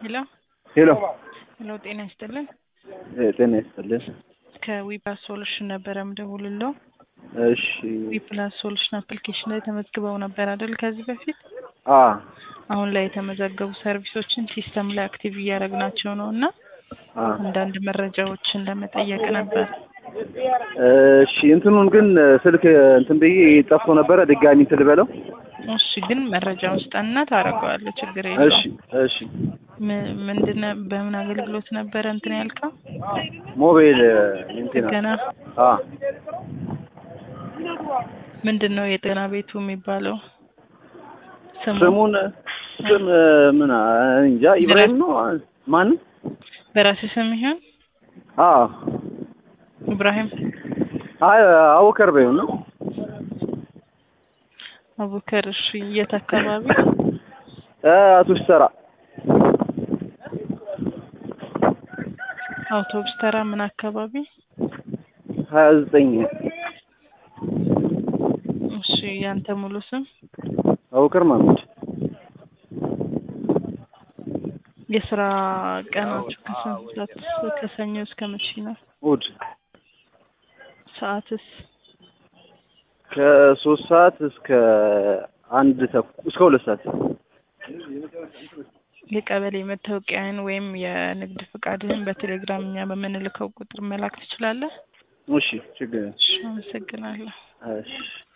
ሄሎ ሄሎ ሄሎ፣ ጤና ይስጥልን። ጤና ይስጥልን። ከዊፕላስ ሶሉሽን ነበረ ምደውልለው። እሺ ዊፕላስ ሶሉሽን አፕሊኬሽን ላይ ተመዝግበው ነበር አይደል? ከዚህ በፊት አ አሁን ላይ የተመዘገቡ ሰርቪሶችን ሲስተም ላይ አክቲቭ እያደረግናቸው ነው እና አ አንዳንድ መረጃዎችን ለመጠየቅ ነበር። እሺ እንትኑን ግን ስልክ እንትን ብዬ ጠፍቶ ነበረ። ድጋሚ እንትን ልበለው። እሺ፣ ግን መረጃውን ስጠንና ታደርገዋለህ። ችግር እሺ የለውም። እሺ ም- ምንድነ በምን አገልግሎት ነበረ እንትን ያልከው? ሞባይል እንትን ጥገና አ ምንድን ነው የጤና ቤቱ የሚባለው ስሙ? ስሙን ስም ምን አ- እንጃ ኢብራሂም ነው ማን? በራስህ ስም ይሆን አ ኢብራሂም አይ አቡከር በይው ነው አቡከር። እሺ፣ የት አካባቢ? እ አውቶቡስ ተራ አውቶቡስ ተራ ምን አካባቢ? ሀያ ዘጠኝ እሺ፣ ያንተ ሙሉ ስም? አቡከር ማሙድ የስራ ቀናችሁ ከስንት ሰዓት ከሰኞ እስከ መቼ ነው? እሑድ ሰዓትስ? ከሶስት ሰዓት እስከ አንድ ተኩል እስከ ሁለት ሰዓት የቀበሌ መታወቂያን ወይም የንግድ ፍቃድህን በቴሌግራም እኛ በምንልከው ቁጥር መላክ ትችላለህ? እሺ ችግር እሺ፣ አመሰግናለሁ። እሺ